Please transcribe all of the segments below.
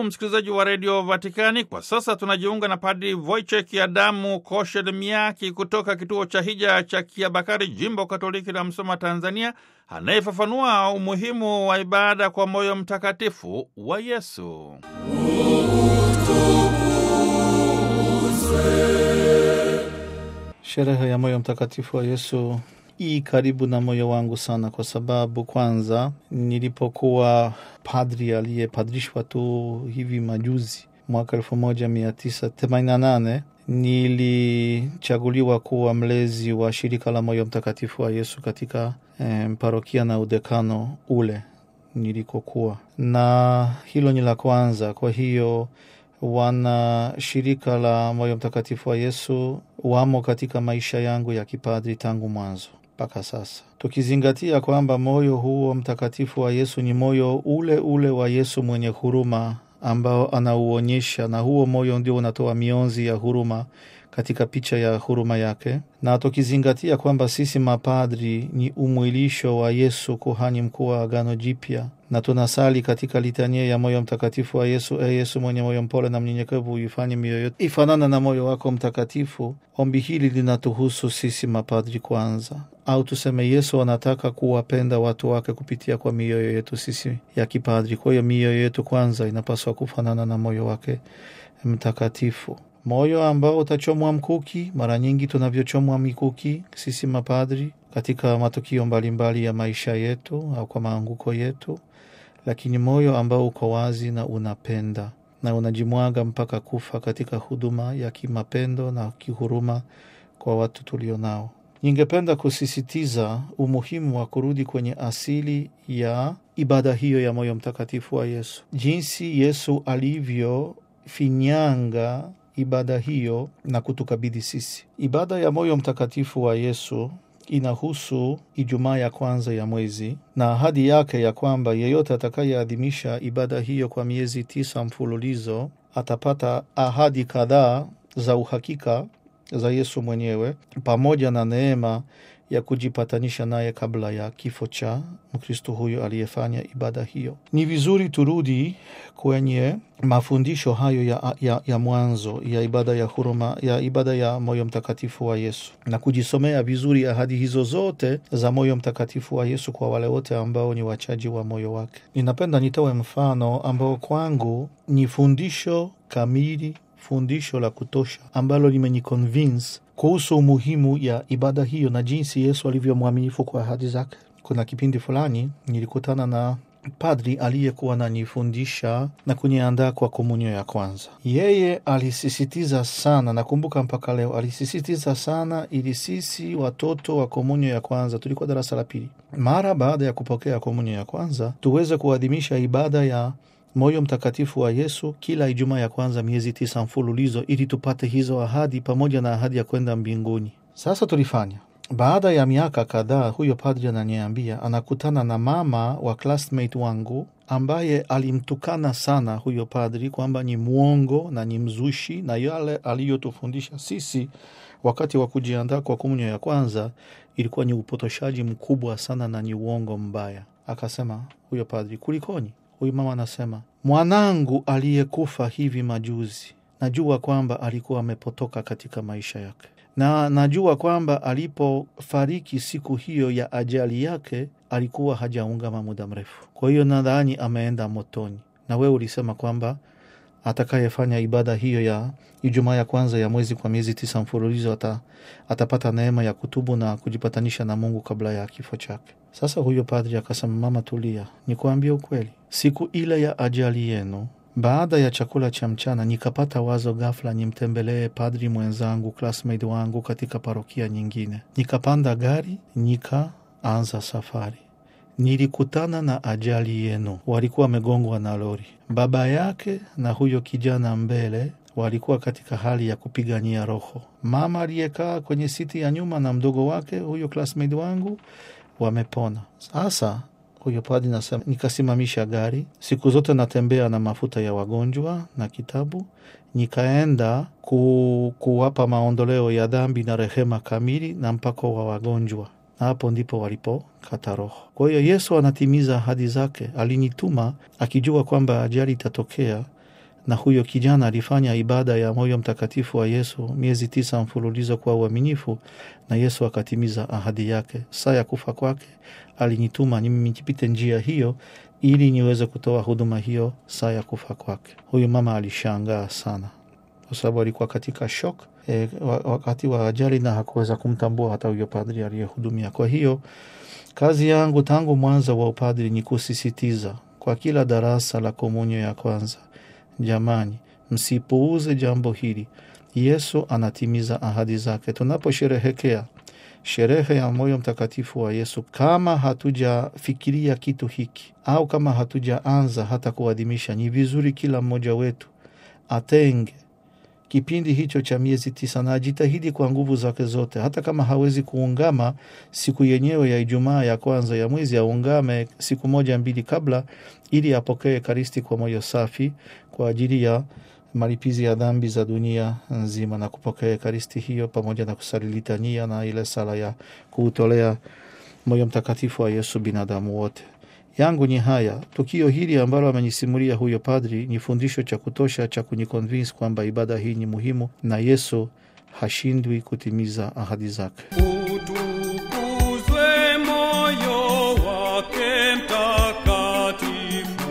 msikilizaji wa redio Vatikani. Kwa sasa tunajiunga na Padri Wojciech Adamu Koshelmiaki kutoka kituo cha hija cha Kiabakari, jimbo Katoliki la Msoma, Tanzania, anayefafanua umuhimu wa ibada kwa moyo mtakatifu wa Yesu. Sherehe ya moyo mtakatifu wa Yesu hii karibu na moyo wangu sana, kwa sababu kwanza, nilipokuwa padri aliyepadrishwa tu hivi majuzi mwaka elfu moja mia tisa themanini na nane nilichaguliwa kuwa mlezi wa shirika la moyo mtakatifu wa Yesu katika eh, parokia na udekano ule nilikokuwa, na hilo ni la kwanza. Kwa hiyo wana shirika la moyo mtakatifu wa Yesu wamo katika maisha yangu ya kipadri tangu mwanzo mpaka sasa, tukizingatia kwamba moyo huo mtakatifu wa Yesu ni moyo ule ule wa Yesu mwenye huruma ambao anauonyesha, na huo moyo ndio unatoa mionzi ya huruma katika picha ya huruma yake, na tukizingatia kwamba sisi mapadri ni umwilisho wa Yesu, kuhani mkuu wa Agano Jipya, na tunasali katika litania ya moyo mtakatifu wa Yesu: E Yesu mwenye moyo mpole na mnyenyekevu, uifanye mioyo yetu ifanana na moyo wako mtakatifu. Ombi hili linatuhusu sisi mapadri kwanza, au tuseme Yesu anataka kuwapenda watu wake kupitia kwa mioyo yetu sisi ya kipadri. Kwa hiyo mioyo yetu kwanza inapaswa kufanana na moyo wake mtakatifu, moyo ambao utachomwa mkuki, mara nyingi tunavyochomwa mikuki sisi mapadri katika matukio mbalimbali ya maisha yetu au kwa maanguko yetu, lakini moyo ambao uko wazi na unapenda na unajimwaga mpaka kufa katika huduma ya kimapendo na kihuruma kwa watu tulio nao. Ningependa kusisitiza umuhimu wa kurudi kwenye asili ya ibada hiyo ya moyo mtakatifu wa Yesu, jinsi Yesu alivyofinyanga ibada hiyo na kutukabidhi sisi. Ibada ya moyo mtakatifu wa Yesu inahusu Ijumaa ya kwanza ya mwezi na ahadi yake ya kwamba yeyote atakayeadhimisha ibada hiyo kwa miezi tisa mfululizo atapata ahadi kadhaa za uhakika za Yesu mwenyewe pamoja na neema ya kujipatanisha naye kabla ya kifo cha Mkristo huyo aliyefanya ibada hiyo. Ni vizuri turudi kwenye mafundisho hayo ya, ya, ya mwanzo ya ibada ya huruma ya ibada ya moyo mtakatifu wa Yesu na kujisomea vizuri ahadi hizo zote za moyo mtakatifu wa Yesu kwa wale wote ambao ni wachaji wa moyo wake. Ninapenda nitoe mfano ambao kwangu ni fundisho kamili fundisho la kutosha ambalo limeniconvince kuhusu umuhimu ya ibada hiyo na jinsi Yesu alivyo mwaminifu kwa ahadi zake. Kuna kipindi fulani nilikutana na padri aliyekuwa nanifundisha na kuniandaa kwa komunyo ya kwanza. Yeye alisisitiza sana, nakumbuka mpaka leo, alisisitiza sana ili sisi watoto wa komunyo ya kwanza, tulikuwa darasa la pili, mara baada ya kupokea komunyo ya kwanza tuweze kuadhimisha ibada ya moyo mtakatifu wa Yesu kila Ijumaa ya kwanza miezi tisa mfululizo ili tupate hizo ahadi pamoja na ahadi ya kwenda mbinguni. Sasa tulifanya. Baada ya miaka kadhaa, huyo padri ananiambia anakutana na mama wa classmate wangu ambaye alimtukana sana huyo padri kwamba ni mwongo na ni mzushi, na yale aliyotufundisha sisi wakati wa kujiandaa kwa komunyo ya kwanza ilikuwa ni upotoshaji mkubwa sana na ni uongo mbaya. Akasema huyo padri, kulikoni? Huyu mama anasema mwanangu aliyekufa hivi majuzi, najua kwamba alikuwa amepotoka katika maisha yake, na najua kwamba alipofariki siku hiyo ya ajali yake alikuwa hajaungama muda mrefu. Kwa hiyo nadhani ameenda motoni. Na wewe ulisema kwamba atakayefanya ibada hiyo ya Ijumaa ya kwanza ya mwezi kwa miezi tisa mfululizo ata, atapata neema ya kutubu na kujipatanisha na Mungu kabla ya kifo chake. Sasa huyo padri akasema, mama, tulia, nikuambie ukweli, siku ile ya ajali yenu, baada ya chakula cha mchana, nikapata wazo ghafla nimtembelee padri mwenzangu, classmate wangu katika parokia nyingine. Nikapanda gari, nikaanza safari nilikutana na ajali yenu. Walikuwa wamegongwa na lori. Baba yake na huyo kijana mbele walikuwa katika hali ya kupigania roho. Mama aliyekaa kwenye siti ya nyuma na mdogo wake huyo classmate wangu wamepona. Sasa huyo padri nasema, nikasimamisha gari. Siku zote natembea na mafuta ya wagonjwa na kitabu, nikaenda ku, kuwapa maondoleo ya dhambi na rehema kamili na mpako wa wagonjwa na hapo ndipo walipokata roho. Kwa hiyo Yesu anatimiza ahadi zake. Alinituma akijua kwamba ajali itatokea na huyo kijana alifanya ibada ya moyo mtakatifu wa Yesu miezi tisa mfululizo kwa uaminifu, na Yesu akatimiza ahadi yake. Saa ya kufa kwake alinituma mimi nipite njia hiyo ili niweze kutoa huduma hiyo saa ya kufa kwake. Huyu mama alishangaa sana, kwa sababu alikuwa katika shok e, wakati wa ajali na hakuweza kumtambua hata huyo padri aliyehudumia. Kwa hiyo kazi yangu tangu mwanzo wa upadri ni kusisitiza kwa kila darasa la komunyo ya kwanza, jamani, msipuuze jambo hili. Yesu anatimiza ahadi zake. Tunaposherehekea sherehe ya moyo mtakatifu wa Yesu, kama hatujafikiria kitu hiki au kama hatujaanza hata kuadhimisha, ni vizuri kila mmoja wetu atenge kipindi hicho cha miezi tisa na ajitahidi kwa nguvu zake zote, hata kama hawezi kuungama siku yenyewe ya Ijumaa ya kwanza ya mwezi, aungame siku moja mbili kabla, ili apokee Ekaristi kwa moyo safi kwa ajili ya malipizi ya dhambi za dunia nzima, na kupokea Ekaristi hiyo pamoja na kusali litania na ile sala ya kuutolea moyo mtakatifu wa Yesu binadamu wote yangu ni haya. Tukio hili ambalo amenisimulia huyo padri ni fundisho cha kutosha cha kunikonvinsi kwamba ibada hii ni muhimu na Yesu hashindwi kutimiza ahadi zake. Utukuzwe moyo wake mtakatifu,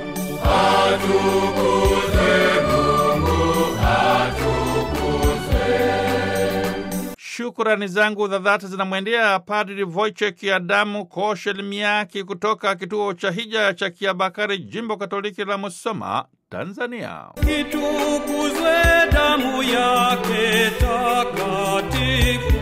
Shukrani zangu za dhati zinamwendea Padri Wojciech Adamu Koshel Miaki kutoka kituo cha hija cha Kiabakari, jimbo Katoliki la Musoma, Tanzania. itukuzwe damu yake takatifu.